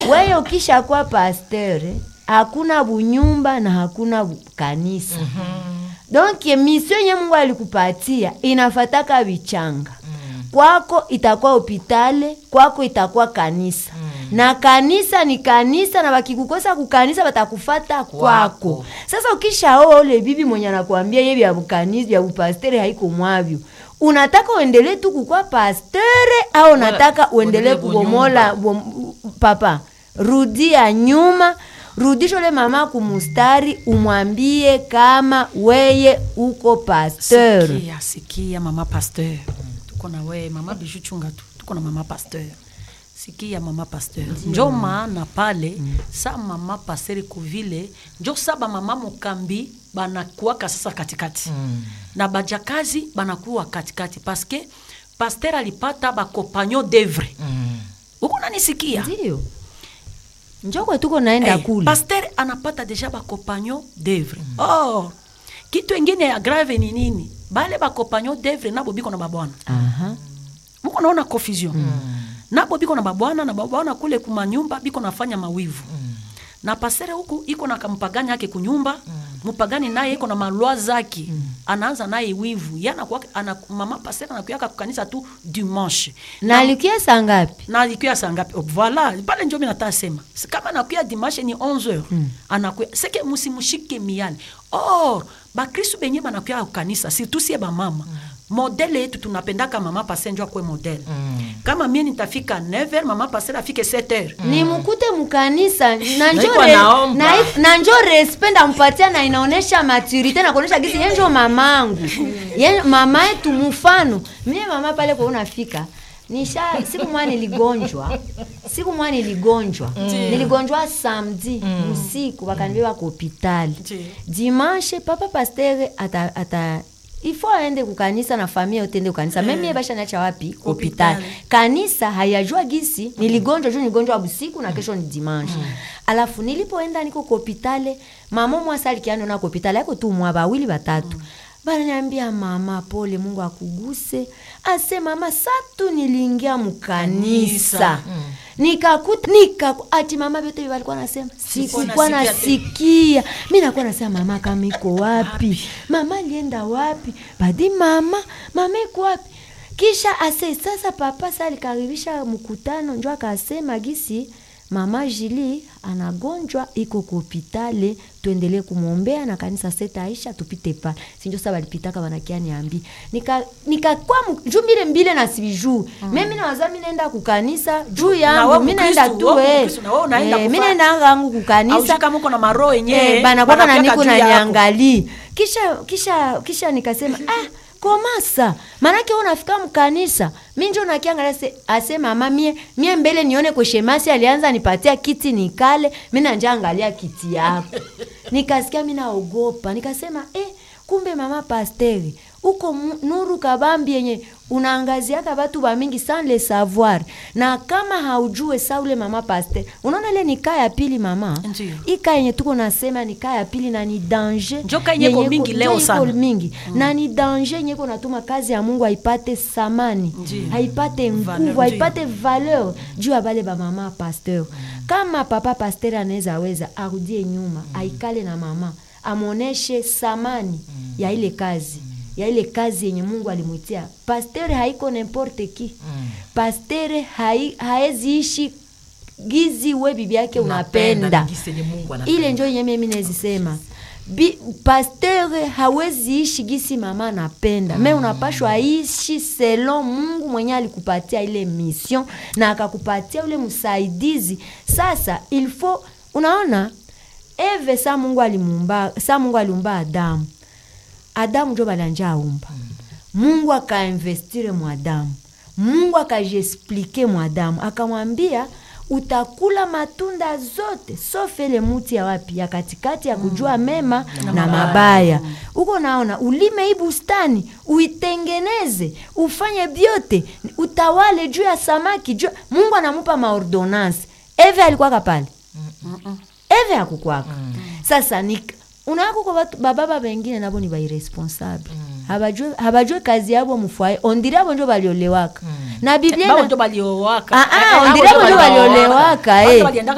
wewe ukisha kuwa pasteur hakuna bunyumba na hakuna bu- kanisa donc mission yenye mungu alikupatia inafataka vichanga kwako itakuwa hopitale kwako itakuwa kanisa na kanisa ni kanisa na wakikukosa kukanisa watakufata kwako sasa ukishaoa ule bibi mwenye anakuambia ye vya bukanisa vya bupastere haiko mwavyo unataka uendelee tu kukwa pastere au unataka uendelee uendelee kubomola bom, papa rudia nyuma rudisha ule mama kumustari umwambie kama weye uko pasteur sikia sikia mama pasteur tuko na we mama bishu chunga tu tuko na mama pasteur sikia mama pasteur njo maana pale sa mama pasteur kuvile njo sa bamama mokambi banakuwaka sasa katikati na bajakazi banakuwa katikati paske pasteur alipata bakompagnon d'œuvre huko nanisikia ndio njokwe tuko naenda Eh, kule pasteur anapata deja bakompagnon d'œuvre or kitu ingine ya grave ni nini bale bakompagnon d'œuvre nabo biko na babwana Aha. muko naona confusion nabo biko na babwana na babwana kule kumanyumba biko nafanya mawivu na pasere huku iko na kampagani yake kunyumba mpagani naye iko na malwa zake anaanza naye wivu yanakuwa ana, mama pasere anakuyaka kukanisa tu dimanche na alikia saa ngapi na alikuya saa ngapi Oh, voilà pale njo mi nataka sema Si kama anakuya dimanche ni 11 heures anakuya seke musimushike miali or bakristu benye banakuya kukanisa surtout sie bamama modele yetu tunapendaka mama pase njo akwe modele kama mie nitafika 9 heures mama pase afike 7 heures ni mkute mkanisa na njo iko re- naomba. na i- na njo respect ndampatia na inaonesha maturite na kuonesha gisi yenjo mamangu Ye- mama yetu mfano mie mama pale kwa unafika nisha siku mwa niligonjwa siku mwa niligonjwa niligonjwa samedi usiku wakanibeba kwa hopitali Ndiyo. dimanche papa pastere ata, ata ifo aende kukanisa na familia yote ende kukanisa mimi mm. basha nacha wapi hopitali kanisa hayajua gisi niligonjwa juu niligonjwa busiku na kesho ni dimanche alafu nilipoenda niko kopitale mama mwasa alikiano na kopitale yako tu mwa bawili batatu bananiambia mama pole mungu akuguse ase mama satu niliingia mkanisa Kanisa. nikakuta nikaku ati mama vyote walikuwa nasema sikukuwa nasikia nasikia mi nakuwa nasema mama kama iko wapi mama alienda wapi badi mama mama iko wapi kisha ase sasa papa sa alikaribisha mkutano njo akasema gisi mama jili anagonjwa iko kuhopitale tuendelee kumwombea na kanisa setaisha tupite pa sinjo sa balipitaka banakia niambi nika nikakwa mu- juu mbile mbile na sibijuu mm. mimi nawaza mi naenda kukanisa juu Na wewe yangu mi naenda Mkristu, tu wewe eh. Mkristu, na wewe unaenda Eh, mi kufa- naenda yangu kukanisa Aushi kama uko na maroho yenyewe Eh, banakwaka na banapiaka niko juu na yako. niangali kisha kisha kisha nikasema ah komasa manake wewe unafika mkanisa mi njo nakiangalia se ase mama mie mie mbele nione kweshemasi alianza nipatia kiti nikale mi nanja angalia kiti yako nikasikia mi naogopa nikasema eh, kumbe mama pasteri uko mu- nuru kabambi yenye unaangaziaka batu bamingi sans le savoir na kama haujue sa ule mama paster unaona ile ni kaa ya pili mama Ndiyo. hii kaa yenye tuko nasema ni kaa ya pili na ni danger Njo kaa yenye iko yenye mingi iko- leo njo iko sana. mingi na ni danger yenye iko natuma kazi ya mungu haipate samani Ndiyo. haipate Valeur, nguvu ndiyo. haipate valeur juu ya bale bamama pasteur kama papa pasteur anaweza weza arudie nyuma aikale na mama amwoneshe samani ya ile kazi ya ile kazi yenye mungu alimwitia pasteur haiko nimporte ki pasteur hai, haezi ishi gizi we bibi yake unapenda Gisi yenye Mungu anapenda. ile njo yenye mimi nezisema Bi, pasteur hawezi ishi gisi mama anapenda me unapashwa ishi selon mungu mwenye alikupatia ile mission na akakupatia ule msaidizi sasa il faut unaona eve sa mungu alimuumba sa mungu aliumba adamu adamu njo balanja aumba mungu akainvestire mwadamu mungu akajiexplike mwadamu akamwambia utakula matunda zote sofe ile muti ya wapi ya katikati ya kujua mema na mabaya huko naona ulime hii bustani uitengeneze ufanye vyote utawale juu ya samaki juu mungu anamupa maordonance eve alikuwaka pale eve akukwaka sasa ni unakuko batu bababa bengine nabo ni bairesponsable habajue habajue kazi yabo mufwaye ondiri abo njo baliolewaka na biblia Bao ina- ndio baliowaka Ah, ah, Eh, eh, ondiri hao abo ndio njo baliowaka. baliolewaka Watu eh. waliendaka